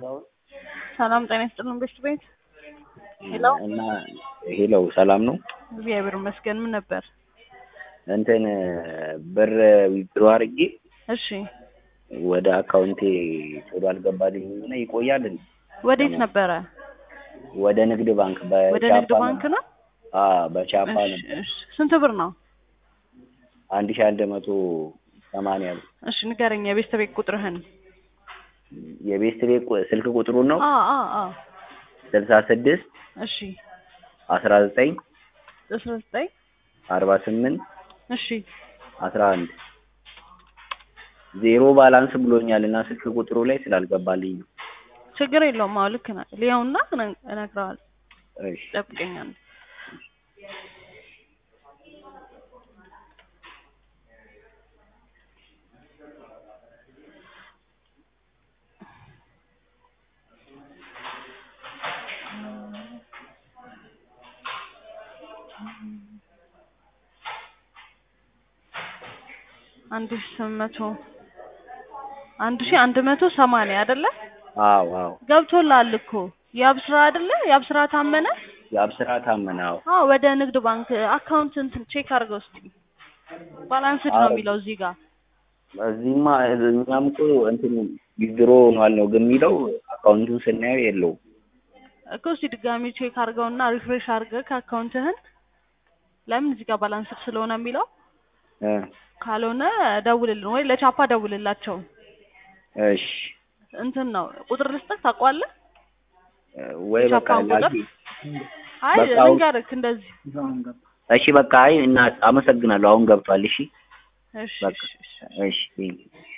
ካሳሁን ሰላም ጤና ይስጥልን ቤት ቤት ሄሎ እና ሄሎ ሰላም ነው። እግዚአብሔር ይመስገን። ምን ነበር? እንትን ብር ዊዝድሮ አድርጌ እሺ ወደ አካውንቴ ቶሎ አልገባልኝም እና ይቆያል እንዴ? ወዴት ነበረ? ወደ ንግድ ባንክ ወደ በቻፓ ንግድ ባንክ ነው። አዎ በቻፓ እሺ ነው። እሺ። ስንት ብር ነው? አንድ ሺህ አንድ መቶ ሰማንያ ብር። እሺ ንገረኝ፣ የቤት ቤት ቁጥርህን። የቤት ቤት ቁ- ስልክ ቁጥሩን ነው አ አ አ ስልሳ ስድስት እሺ አስራ ዘጠኝ አስራ ዘጠኝ አርባ ስምንት እሺ አስራ አንድ ዜሮ ባላንስ ብሎኛል እና ስልክ ቁጥሩ ላይ ስላልገባልኝ ነው። ችግር የለውም። አዎ ልክ ነህ። ሊያውና እነግረዋለሁ። እሺ ጠብቀኛል። አንድ ሺህ ስምንት መቶ አንድ ሺህ አንድ መቶ ሰማንያ አይደለ? አዎ አዎ ገብቶልሃል እኮ የአብስራ አይደለ? የአብስራ ታመነ። የአብስራ ታመነ አዎ አዎ ወደ ንግድ ባንክ አካውንት እንትን ቼክ አድርገው እስኪ ባላንስድ ነው አዎ። የሚለው እዚህ ጋር እዚህማ እኛም እኮ እንትን ዊዝድሮ ሆኗል ነው ግን የሚለው አካውንቱን ስናየው የለውም። እኮ እስኪ ድጋሚ ቼክ አድርገውና ሪፍሬሽ አድርገህ ከአካውንትህን ለምን እዚህ ጋር ባላንስድ ስለሆነ የሚለው እ ካልሆነ ደውልልን ወይ ለቻፓ ደውልላቸው። እሺ እንትን ነው ቁጥር ልስጥህ ታውቀዋለህ? ወይ በቃ የቻፓን ቁጥር? ላኪ። አይ በቃ አሁን- ልንገርህ እንደዚህ እሺ በቃ አይ እና አመሰግናለሁ። አሁን ገብቷል። እሺ እሺ በቃ እሺ እሺ። እሺ ቴንኪው።